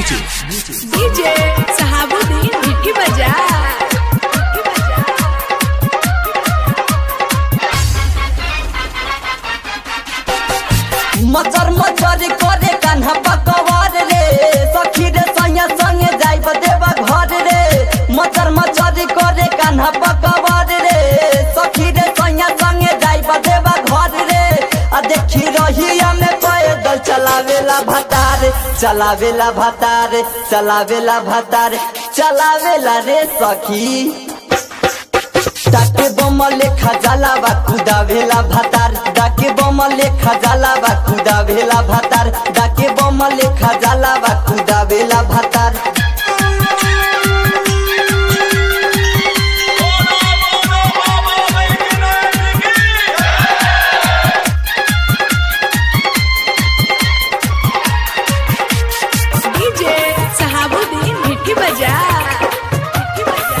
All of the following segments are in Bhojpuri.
डीजे सहाबुद्दीन भिट्टी बजा भिट्टी बजा मचर मचर करे कान्हा पकवार रे सखी रे संगे संगे जाइब देवा घर रे मचर मचर करे कान्हा पकवार रे सखी रे संगे संगे जाइब देवा घर रे आ देखी रहिया में पैदल चलावेला भतार चलावेला भतार चलावेला भतार चलावेला रे सखी डाके बम लेखा जाला बा खुदा भेला भातार डाके बम लेखा जाला बा खुदा भेला भातार डाके बम लेखा जाला बा खुदा भेला भातार डीजे सहाबुद्दीन भिट्टी बजा भिट्टी बजा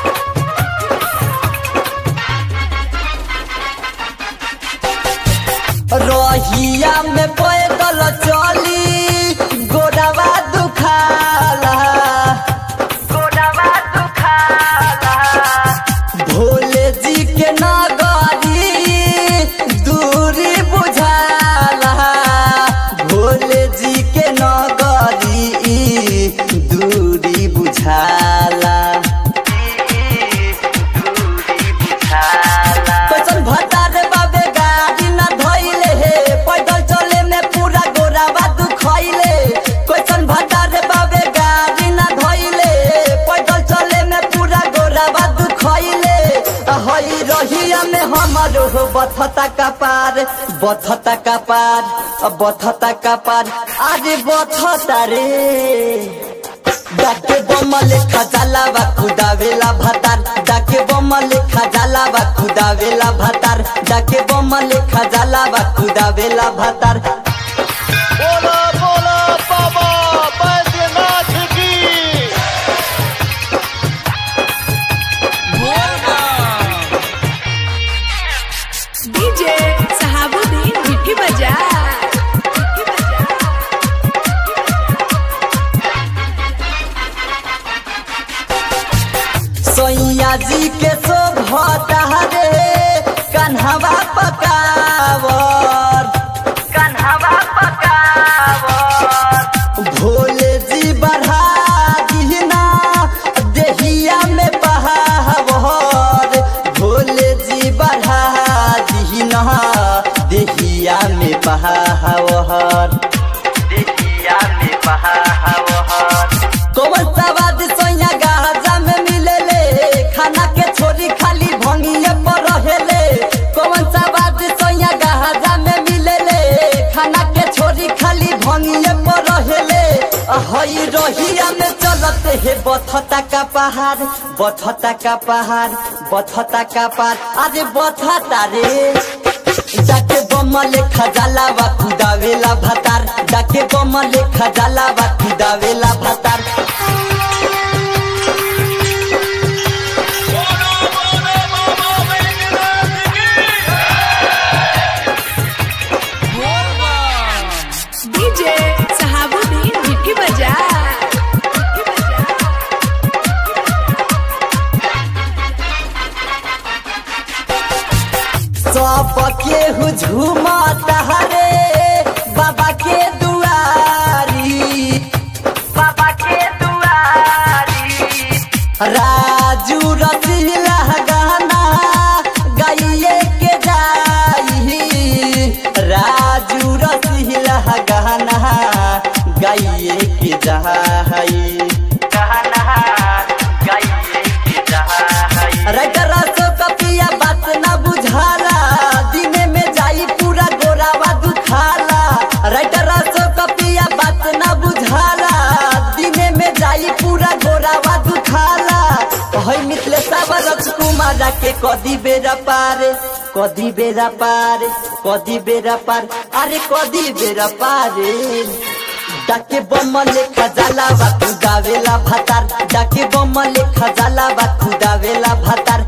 रहिया में पैदल चली गोड़वा दुखाला गोड़वा दुखाला भोले जी के नगरी दूरी बुझाला भोले जी के नगरी दूरी बुझाला कैसन भतार बाबे गाड़ी न धइले हे पैदल चले में पूरा गोरावा दुखइले कैसन भतार बाबे गाड़ी न धइले पैदल चले में पूरा गोरावा दुखइले हई रहिया में हमरो हो बथता का पार बथता का पार बथता का पार अरे बथता रे डाके बम लेखा जाला बा खुदा वेला भतार डाके बम लेखा जाला बा खुदा वेला भतार डाके बम लेखा जाला बा खुदा वेला भतार बोला बोला बाबा बैद्यनाथ की डीजे सहाबुद्दीन भिट्टी बजा भिट्टी बजा सैया जी के शोभता रे कन्हवा पकावर कन्हवा पकावर भोले जी बढ़ा दीना देहिया में बहावर भोले जी बढ़ा दीना देहिया में बहावर देहिया में बहावर कौन सवाद सोया गाजा में मिलेले खाना के छोरी खाली भंगिए पर रहेले कौन सवाद सोया गाजा में मिलेले खाना के छोरी खाली भंगिए पर रहेले हई रहिया में चलते हे बथता का पहाड़ बथता का पहाड़ बथता का पहाड़ अरे बथता रे जाके बम लेखा जाला बा खुदा वेला भतार जाके बम लेखा जाला बा खुदा वेला भतार डीजे सहाबुद्दीन भिट्टी बजा भिट्टी बजा सब के झूमता रे बाबा के दुआरी बाबा के दुआरी राजू रसीला गाना गाइए के जाई राजू रसीला गाना गाइए के जाई गाना गाइए के जाई रगरा सो कपिया बात ना बुझाला दिने में जाई पूरा गोरावा दुखाला रगरा सो कपिया बात ना बुझाला दिने में जाई पूरा गोरावा दुखाला हई मिथले साबर कुमार के कदी बेरा पार कदी बेरा पार कदी बेरा पार अरे कदी बेरा पार डाके बम लेखा जाला बा खुदा वेला भातार डाके बम लेखा जाला बा खुदा वेला भातार